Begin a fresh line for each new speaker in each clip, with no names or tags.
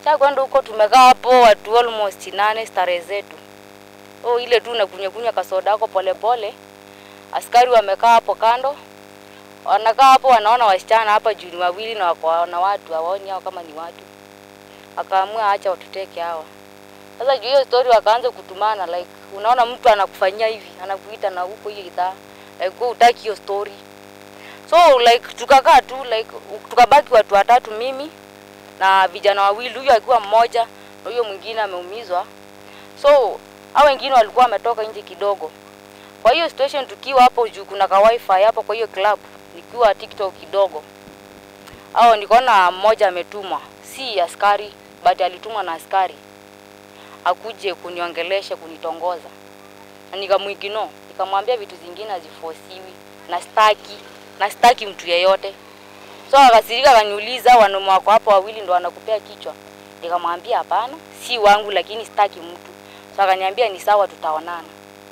Sasa kwenda huko tumekaa hapo watu almost nane starehe zetu. Oh, ile tu nakunywa kunywa kasoda yako pole pole. Askari wamekaa hapo kando. Wanakaa hapo wanaona wasichana hapa juu ni wawili na wako na watu hawaoni hao kama ni watu. Akaamua acha watuteke hawa. Sasa juu hiyo story wakaanza kutumana like unaona mtu anakufanyia hivi, anakuita na huko hiyo idhaa. Like wewe hutaki hiyo story. So like tukakaa tu like tukabaki watu watatu mimi na vijana wawili, huyo akiwa mmoja na huyo mwingine ameumizwa. So hao wengine walikuwa wametoka nje kidogo. Kwa hiyo situation tukiwa hapo juu kuna ka wifi hapo kwa hiyo club, nikiwa TikTok kidogo. Hao nikaona mmoja ametumwa, si askari but alitumwa na askari akuje kuniongelesha kunitongoza, na nikamwigino, nikamwambia vitu zingine hazifosiwi na staki na staki mtu yeyote. So akasirika akaniuliza, wanaume wako hapo wawili ndo wanakupea kichwa? Nikamwambia hapana, si wangu, lakini staki mtu. So akaniambia ni sawa, tutaonana.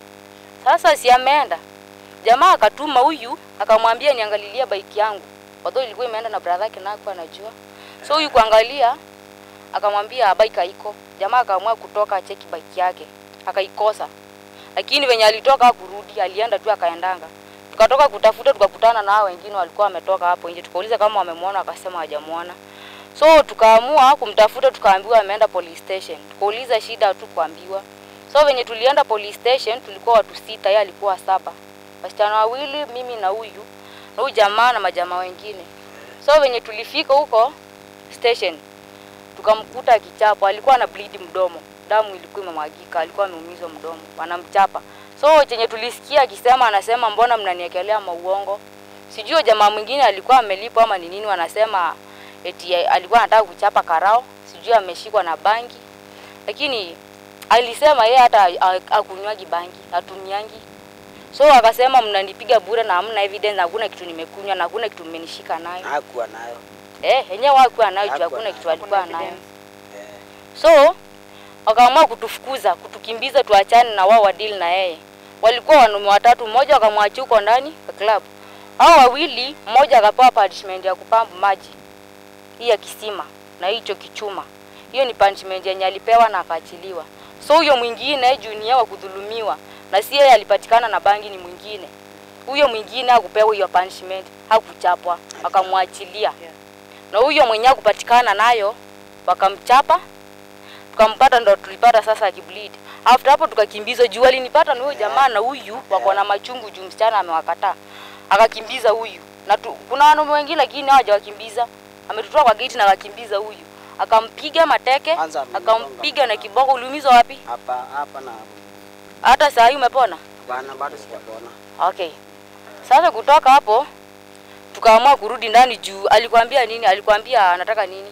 Sasa si ameenda jamaa akatuma huyu akamwambia niangalilie bike yangu, although ilikuwa imeenda na brother yake nako anajua. So huyu kuangalia akamwambia bike haiko. Jamaa akaamua kutoka acheki bike yake, akaikosa. Lakini venye alitoka kurudi, alienda tu akaendanga. Tukatoka kutafuta, tukakutana na hao wengine walikuwa wametoka hapo nje, tukauliza kama wamemwona, akasema hawajamuona. So tukaamua kumtafuta, tukaambiwa ameenda police station. Tukauliza shida, tu kuambiwa. So venye tulienda police station, tulikuwa watu sita, yeye alikuwa saba, wasichana wawili, mimi na huyu na huyu jamaa na majamaa wengine. So venye tulifika huko station, tukamkuta akichapwa, alikuwa na bleed mdomo, damu ilikuwa imemwagika, alikuwa ameumizwa mdomo, wanamchapa. So chenye tulisikia akisema, anasema mbona mnaniekelea mauongo? Sijui jamaa mwingine alikuwa amelipwa ama ni nini, wanasema eti alikuwa anataka kuchapa karao, sijui ameshikwa na bangi, lakini alisema yeye hata akunywaji bangi, atumiangi. So akasema mnanipiga bure na hamna evidence, hakuna kitu nimekunywa na hakuna kitu mmenishika nayo.
hakuwa nayo
Eh, yenyewe hakuwa nayo juu
Hakuwa
hakuna
nayo.
kitu alikuwa nayo.
eh,
So wakaamua kutufukuza, kutukimbiza, tuachane na wao wadili na yeye. Walikuwa wanaume watatu, mmoja wakamwachia huko ndani ya club. Hao wawili, mmoja akapewa punishment ya kupamba maji hii ya kisima na hicho kichuma. Hiyo ni punishment yenye alipewa na akaachiliwa. So huyo mwingine junior wa kudhulumiwa na si yeye alipatikana na bangi, ni mwingine. Huyo mwingine hakupewa hiyo punishment, hakuchapwa, wakamwachilia. Na huyo mwenye kupatikana nayo wakamchapa tukampata ndo tulipata sasa akibleed. After hapo tukakimbizwa juu alinipata na huyo jamaa na huyu wako na machungu juu msichana amewakataa. Akakimbiza huyu. Na tu, kuna wanaume wengine lakini hawajawakimbiza. Ametutoa kwa gate na akakimbiza huyu. Akampiga mateke,
Kwanza amenigonga
akampiga na
hapa.
kiboko. Uliumizwa wapi?
hapa hapa na
Hata saa hii umepona?
bana bado sijapona
Okay. Sasa kutoka hapo tukaamua kurudi ndani juu alikwambia nini? Alikwambia anataka nini?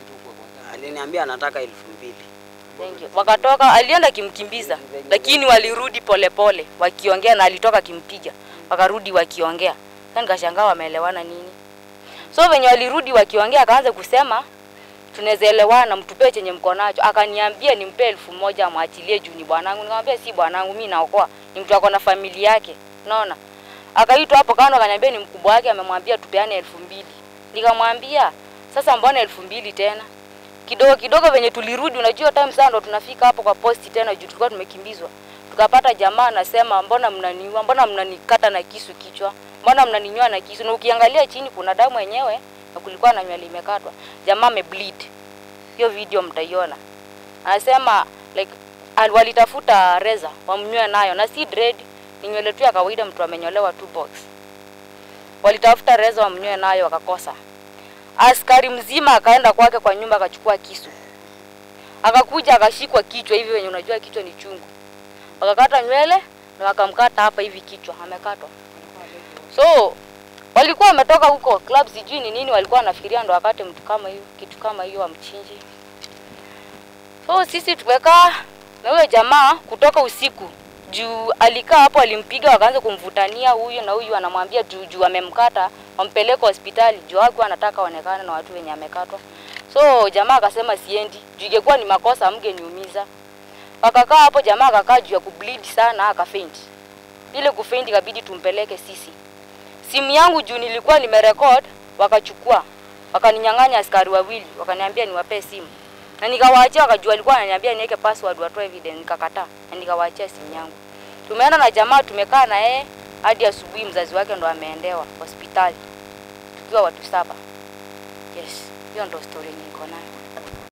aliniambia anataka elfu mbili
Thank you. Wakatoka, alienda kimkimbiza, lakini walirudi polepole wakiongea, na alitoka kimpiga, wakarudi wakiongea. Sasa nikashangaa wameelewana nini? So venye walirudi wakiongea, akaanza kusema tunaweza elewana, mtupee chenye mko nacho. Akaniambia nimpe elfu moja amwachilie juu ni bwanangu. Nikamwambia si bwanangu, mimi naokoa, ni mtu ako na familia yake, unaona. Akaitwa hapo kando, akaniambia ni mkubwa wake, amemwambia tupeane elfu mbili. Nikamwambia sasa, mbona elfu mbili tena? kidogo kidogo venye tulirudi, unajua time sana ndo tunafika hapo kwa posti tena, juu tulikuwa tumekimbizwa. Tukapata jamaa anasema, mbona mnaniua, mbona mnanikata na kisu kichwa, mbona mnaninyoa na kisu, na ukiangalia chini kuna damu yenyewe na kulikuwa na nywele imekatwa. Jamaa amebleed, hiyo video mtaiona. Anasema like al- walitafuta reza wamnyoe nayo, na si dread, ni nywele tu ya kawaida, mtu amenyolewa tu box. Walitafuta reza wamnyoe nayo, wakakosa askari mzima akaenda kwake kwa nyumba akachukua kisu akakuja akashikwa kichwa hivi wenye unajua kichwa ni chungu wakakata nywele na wakamkata hapa hivi kichwa amekatwa so walikuwa wametoka huko club sijui ni nini walikuwa wanafikiria ndo wakate mtu kama hiyo kitu kama hiyo amchinji so sisi tumekaa na huyo jamaa kutoka usiku juu alikaa hapo alimpiga wakaanza kumvutania huyu na huyu anamwambia juu juu amemkata wampeleke hospitali juu hakuwa anataka aonekane na watu wenye amekatwa so jamaa akasema siendi juu ingekuwa ni makosa amgeniumiza wakakaa hapo jamaa akakaa juu ya kubleed sana akafaint ile kufaint ikabidi tumpeleke sisi simu yangu juu nilikuwa nimerekod wakachukua wakaninyang'anya askari wawili wakaniambia niwapee simu na nikawaachia, wakajua alikuwa ananiambia niweke password watoe evidence, nikakataa na nikawaachia simu yangu. Tumeenda na jamaa, tumekaa na yeye hadi asubuhi, mzazi wake ndo ameendewa hospitali tukiwa watu saba. Yes, hiyo ndo story niko nayo.